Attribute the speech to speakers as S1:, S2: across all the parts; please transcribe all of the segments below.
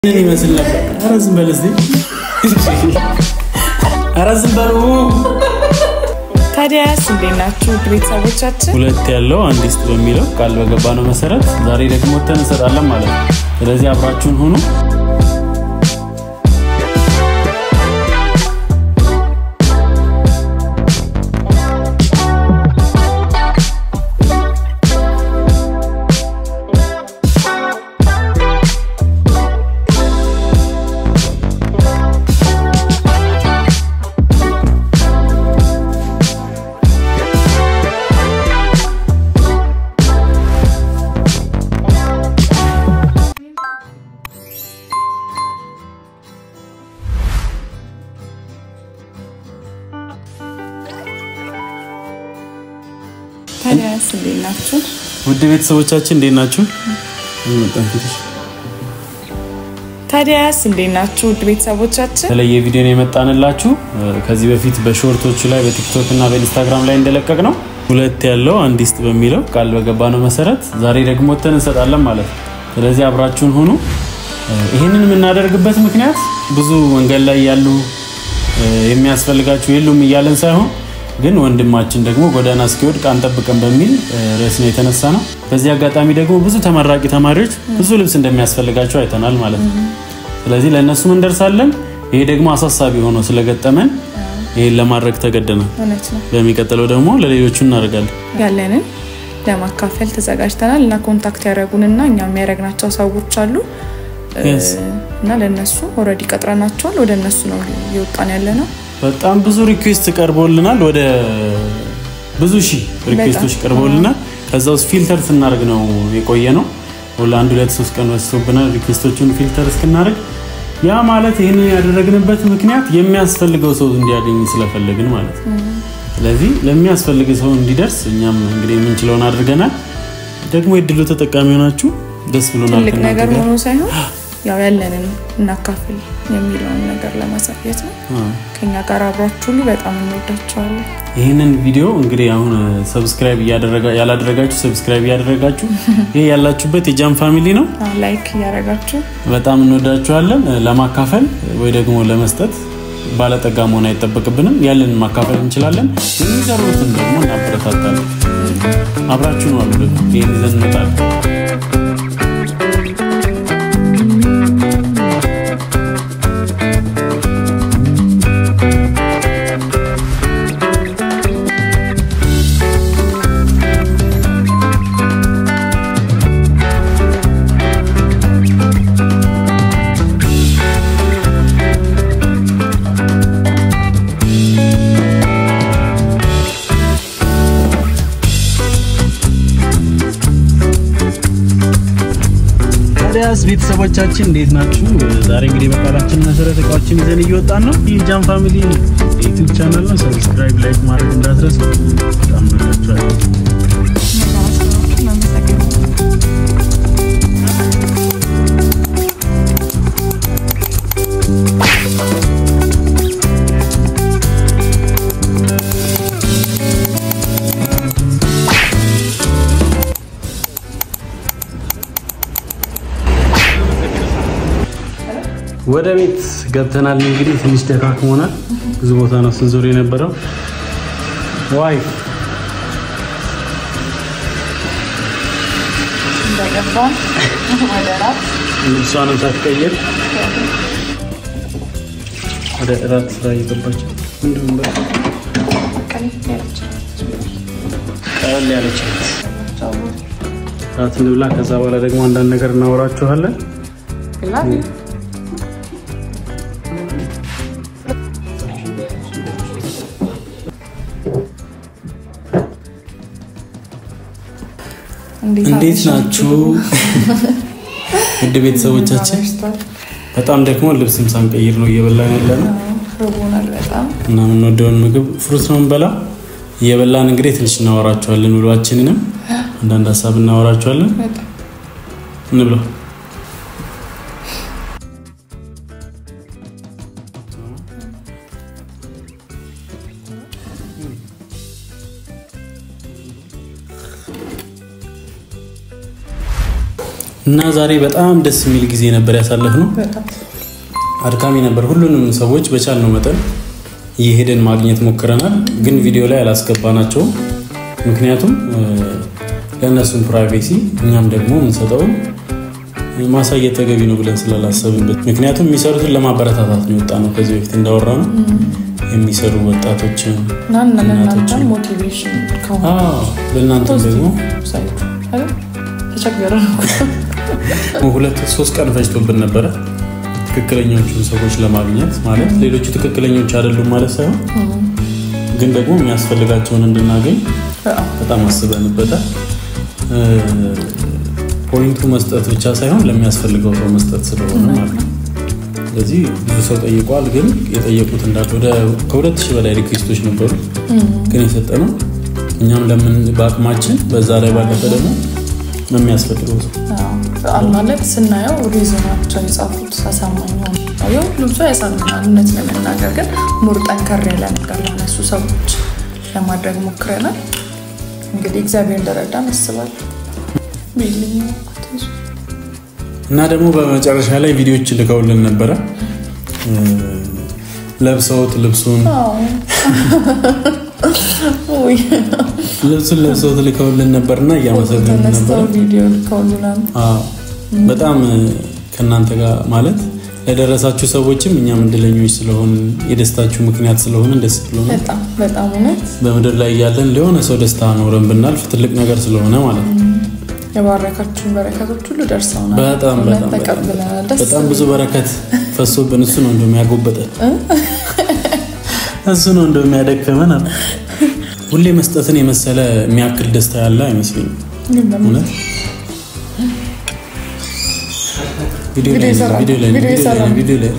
S1: ምን ይመስል ነበር? ኧረ ዝም በል እስኪ። ኧረ ዝም በሉ።
S2: ታዲያስ እንዴት ናችሁ ውድ ቤተሰቦቻችን?
S1: ሁለት ያለው አንድ ይስጥ በሚለው ቃል በገባ ነው መሰረት ዛሬ ደግሞ ወተን እንሰጣለን ማለት ነው። ስለዚህ አብራችሁን ሁኑ።
S2: ታዲያስ እንዴት ናችሁ?
S1: ውድ ቤተሰቦቻችን እንዴት ናችሁ? በጣም ፊትሽ
S2: ታዲያስ እንዴት ናችሁ ውድ ቤተሰቦቻችን?
S1: የተለየ ቪዲዮ ነው የመጣንላችሁ። ከዚህ በፊት በሾርቶቹ ላይ በቲክቶክ እና በኢንስታግራም ላይ እንደለቀቅ ነው ሁለት ያለው አንድ ይስጥ በሚለው ቃል በገባ ነው መሰረት ዛሬ ደግሞ ወተን እንሰጣለን ማለት ነው። ስለዚህ አብራችሁን ሁኑ። ይህንን የምናደርግበት ምክንያት ብዙ መንገድ ላይ ያሉ የሚያስፈልጋችሁ የሉም እያለን ሳይሆን ግን ወንድማችን ደግሞ ጎዳና እስኪወድቅ አንጠብቅም በሚል ርዕስ ነው የተነሳ ነው። በዚህ አጋጣሚ ደግሞ ብዙ ተመራቂ ተማሪዎች ብዙ ልብስ እንደሚያስፈልጋቸው አይተናል ማለት ነው። ስለዚህ ለእነሱም እንደርሳለን። ይሄ ደግሞ አሳሳቢ ሆኖ ስለገጠመን ይህን ለማድረግ ተገደናል።
S2: እውነት ነው።
S1: በሚቀጥለው ደግሞ ለሌሎቹ እናደርጋለን።
S2: ያለንን ለማካፈል ተዘጋጅተናል እና ኮንታክት ያደረጉንና እኛ የሚያደረግናቸው ሰዎች አሉ
S1: Yes.
S2: እና ለእነሱ ኦልሬዲ ቀጥረናቸዋል። ወደ እነሱ ነው እየወጣን ያለ ነው።
S1: በጣም ብዙ ሪኩዌስት ቀርቦልናል። ወደ ብዙ ሺህ ሪኩዌስቶች
S2: በጣም።
S1: ቀርቦልናል። ከዛ ውስጥ ፊልተር ስናደርግ ነው የቆየ ነው። ወደ አንድ ሁለት ሶስት ቀን ወስዶብናል ሪኩዌስቶቹን ፊልተር እስክናደርግ። ያ ማለት ይህንን ያደረግንበት ምክንያት የሚያስፈልገው ሰው እንዲያገኝ ስለፈለግን ማለት ነው። ስለዚህ ለሚያስፈልግ ሰው እንዲደርስ እኛም እንግዲህ የምንችለውን አድርገናል። ደግሞ የድሉ ተጠቃሚ ሆናችሁ ደስ ብሎናል።
S2: ትልቅ
S1: ከእናንተ
S2: ነገር
S1: ጋር።
S2: ሆኖ ሳይሆን ያው ያለንን እናካፍል የሚለውን ነገር ለማሳየት ነው።
S1: አዎ።
S2: ከኛ ጋር አብሯችሁ ሁሉ በጣም እንወዳቸዋለን።
S1: ይህንን ቪዲዮ እንግዲህ አሁን ሰብስክራይብ ያላደረጋችሁ ሰብስክራይብ እያደረጋችሁ ይህ ያላችሁበት የጃም ፋሚሊ ነው።
S2: ላይክ እያደረጋችሁ
S1: በጣም እንወዳችኋለን። ለማካፈል ወይ ደግሞ ለመስጠት ባለጠጋ መሆን አይጠበቅብንም። ያለንን ማካፈል እንችላለን። የሚሰሩትን ደግሞ እናበረታታለን። አብራችሁን ዋሉ። ደግሞ ይህን ይዘን እንመጣለን። ታዲያስ ቤተሰቦቻችን እንዴት ናችሁ? ዛሬ እንግዲህ በቃላችን መሰረት እቃዎችን ይዘን እየወጣን ነው። ይህ ጃም ፋሚሊ ዩቲዩብ ቻናል ነው። ሰብስክራይብ፣ ላይክ ማድረግ እንዳትረሱ። በጣም እንወዳችኋለን። ወደ ቤት ገብተናል። እንግዲህ ትንሽ ደካክሞናል። ብዙ ቦታ ነው ስንዞር የነበረው። ዋይ
S2: እንደገባን ወደ ራት
S1: ልብሷንም ሳትቀይር ወደ እራት ስራ እየገባች ምንድን ነው በቃ
S2: ቀለል ያለች
S1: ቀለል ያለች እራት እንብላ። ከዛ በኋላ ደግሞ አንዳንድ ነገር እናወራችኋለን።
S2: ግላት
S1: እንዴት ናችሁ ውድ ቤተሰቦቻችን? በጣም ደግሞ ልብስም ሳንቀይር ነው እየበላን ያለ ነው
S2: ርቦናል በጣም
S1: እና የምንወደውን ምግብ ፍሩት ነው እንበላ እየበላን እንግዲህ ትንሽ እናወራቸዋለን። ውሏችንንም አንዳንድ ሀሳብ እናወራቸዋለን።
S2: በጣም
S1: እንብላ። እና ዛሬ በጣም ደስ የሚል ጊዜ ነበር ያሳለፍነው።
S2: በጣም
S1: አድካሚ ነበር። ሁሉንም ሰዎች በቻልነው መጠን እየሄደን ማግኘት ሞክረናል፣ ግን ቪዲዮ ላይ አላስገባናቸውም። ምክንያቱም ለእነሱም ፕራይቬሲ እኛም ደግሞ የምንሰጠውን ማሳየት ተገቢ ነው ብለን ስላላሰብንበት፣ ምክንያቱም የሚሰሩትን ለማበረታታት ነው የወጣ ነው። ከዚህ በፊት እንዳወራ ነው የሚሰሩ ወጣቶችን
S2: እና ለእናንተ ሞቲቬሽን ከሆነ
S1: ለእናንተም ደግሞ
S2: ተቸገረ
S1: ሁለት ሶስት ቀን ፈጅቶብን ነበረ ትክክለኞቹን ሰዎች ለማግኘት ማለት ሌሎቹ ትክክለኞች አይደሉም ማለት ሳይሆን ግን ደግሞ የሚያስፈልጋቸውን እንድናገኝ በጣም አስበንበታል። ፖይንቱ መስጠት ብቻ ሳይሆን ለሚያስፈልገው ሰው መስጠት ስለሆነ ማለት ነው። ስለዚህ ብዙ ሰው ጠይቋል። ግን የጠየቁት እንዳለ ከሁለት ሺህ በላይ ሪኩዌስቶች ነበሩ። ግን የሰጠነው እኛም ለምን በአቅማችን በዛ ላይ ባለፈ ደግሞ የሚያስፈልገው ሰው
S2: ማለት ስናየው ሪዝናቸው የጻፉት አሳማኝ ሆነ ሁሉም ሰው ያሳምናል። እውነት ለመናገር ግን ሙር ጠንከር ያለ ነገር ለነሱ ሰዎች ለማድረግ ሞክረናል። እንግዲህ እግዚአብሔር እንደረዳን አስባለሁ።
S1: እና ደግሞ በመጨረሻ ላይ ቪዲዮዎች ልከውልን ነበረ ለብሰውት ልብሱን ልብሱን ለብሰውት ልከውልን ነበርና እያመሰገን ነበር። በጣም ከእናንተ ጋር ማለት ለደረሳችሁ ሰዎችም እኛም እድለኞች ስለሆን የደስታችሁ ምክንያት ስለሆነ ደስ ብሎን
S2: በጣም እውነት
S1: በምድር ላይ እያለን ለሆነ ሰው ደስታ ኖረን ብናልፍ ትልቅ ነገር ስለሆነ ማለት ነው።
S2: የባረካችሁን በረከቶች ሁሉ ደርሰውናል።
S1: በጣም
S2: ተቀብለናል። ደስ
S1: በጣም ብዙ በረከት ፈሶብን እሱ ነው እንደሚያጎበጠን እሱ ነው እንደሚያደክመን አለ። ሁሌ መስጠትን የመሰለ የሚያክል ደስታ ያለ አይመስለኝም። እውነት ቪዲዮ ላይ ቪዲዮ ላይ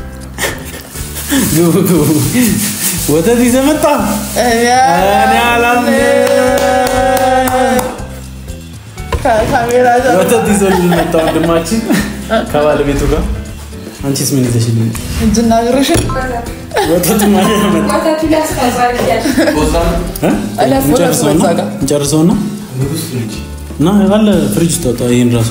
S1: ግቡ ግቡ። ወተት ይዘህ መጣ። እኔ አላምንም። ወተት ይዞልን መጣ ወንድማችን ከባለቤቱ ጋር። አንቺስ ምን ይዘሽልኝ?
S2: እጅና እግርሽ
S1: ወተት እንጨርሰውና እና አለ ፍሪጅ ውስጥ ወጣ። ይህን ራሱ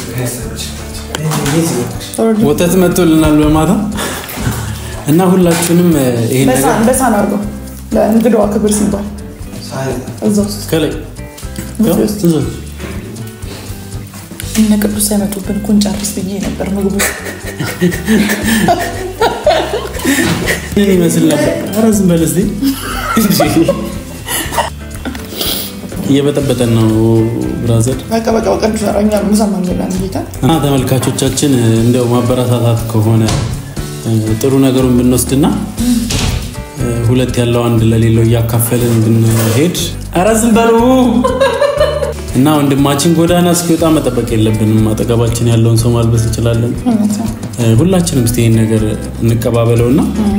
S1: ወተት መጥቶልናል በማታ እና ሁላችሁንም ይሄን ነገር
S2: በሳህን አድርገው ለእንግዳዋ ክብር ሲባል እዛ ውስጥ
S1: ከላይ
S2: እነ ቅዱስ ሳይመጡብን እኮ እንጨርስ ብዬ ነበር። ምግቡ
S1: ምን ይመስል ነበር? ኧረ ዝም በል እስኪ። እየበጠበጠን ነው ብራዘር።
S2: በቃ በቃ በቃ እኛ ምሳማ እንበላለን ጌታ
S1: እና ተመልካቾቻችን እንደው ማበረታታት ከሆነ ጥሩ ነገሩን ብንወስድና ሁለት ያለው አንድ ለሌለው እያካፈልን ብንሄድ ኧረ ዝም በሉ እና ወንድማችን ጎዳና እስኪወጣ መጠበቅ የለብንም። አጠገባችን ያለውን ሰው ማልበስ እንችላለን። ሁላችንም እስኪ ይህን ነገር እንቀባበለውና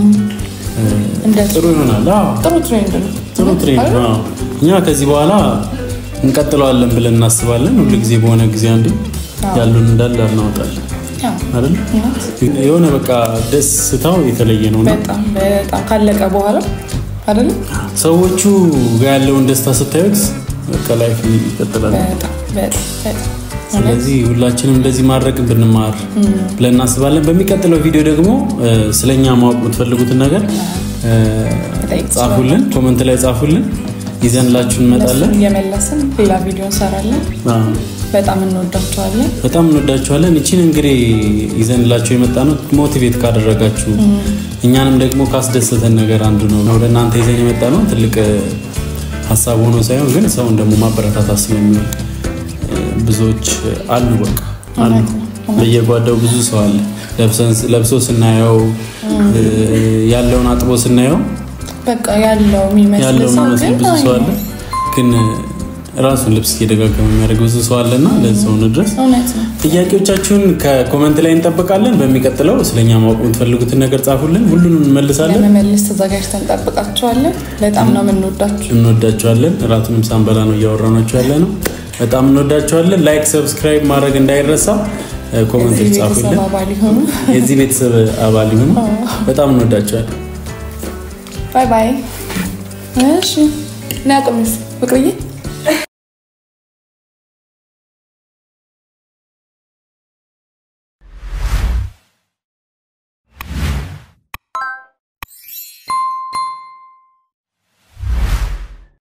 S1: ጥሩ ይሆናል።
S2: ጥሩ ትሬንድ ነው።
S1: ጥሩ ትሬንድ ነው። እኛ ከዚህ በኋላ እንቀጥለዋለን ብለን እናስባለን። ሁሉ ጊዜ በሆነ ጊዜ አንዱ ያሉን እንዳለ እናወጣለን አይደል? የሆነ በቃ ደስታው የተለየ ነው።
S2: በጣም በጣም ካለቀ በኋላ አይደል?
S1: ሰዎቹ ጋር ያለውን ደስታ ስታዩት በቃ ላይፍ ይቀጥላል። ስለዚህ ሁላችንም እንደዚህ ማድረግ ብንማር ብለን እናስባለን። በሚቀጥለው ቪዲዮ ደግሞ ስለኛ ማወቅ የምትፈልጉትን ነገር ጻፉልን፣ ኮመንት ላይ ጻፉልን፣ ይዘንላችሁ እንመጣለን።
S2: እየመለስን ሌላ ቪዲዮ እንሰራለን። በጣም እንወዳችኋለን።
S1: በጣም እንወዳችኋለን። ይቺን እንግዲህ ይዘንላችሁ የመጣ ነው ሞቲቬት ካደረጋችሁ እኛንም ደግሞ ካስደሰተን ነገር አንዱ ነው። ወደ እናንተ ይዘን የመጣ ነው ትልቅ ሀሳብ ሆኖ ሳይሆን ግን ሰውን ደግሞ ማበረታታት ስለሚሆን ብዙዎች አሉ፣ በቃ አሉ። በየጓዳው ብዙ ሰው አለ። ለብሶ ስናየው ያለውን አጥቦ ስናየው
S2: በቃ ያለው የሚመስል
S1: ብዙ ሰው አለ፣ ግን ራሱን ልብስ እየደጋገመ የሚያደርግ ብዙ ሰው አለና ለሰው ድረስ ጥያቄዎቻችሁን ከኮመንት ላይ እንጠብቃለን። በሚቀጥለው ስለኛ ማወቅ የምትፈልጉትን ነገር ጻፉልን፣ ሁሉንም እንመልሳለን።
S2: ለመመለስ ተዘጋጅተን እንጠብቃችኋለን። በጣም ነው የምንወዳችሁ፣
S1: እንወዳችኋለን። እራቱንም ሳንበላ ነው እያወራናችሁ ያለ ነው። በጣም እንወዳችኋለን። ላይክ፣ ሰብስክራይብ ማድረግ እንዳይረሳ። ኮመንት ጻፉልን። የዚህ ቤተሰብ አባል ይሁኑ። በጣም እንወዳችኋለን።
S2: ባይ ባይ። እሺ ና ቅምስ ፍቅርዬ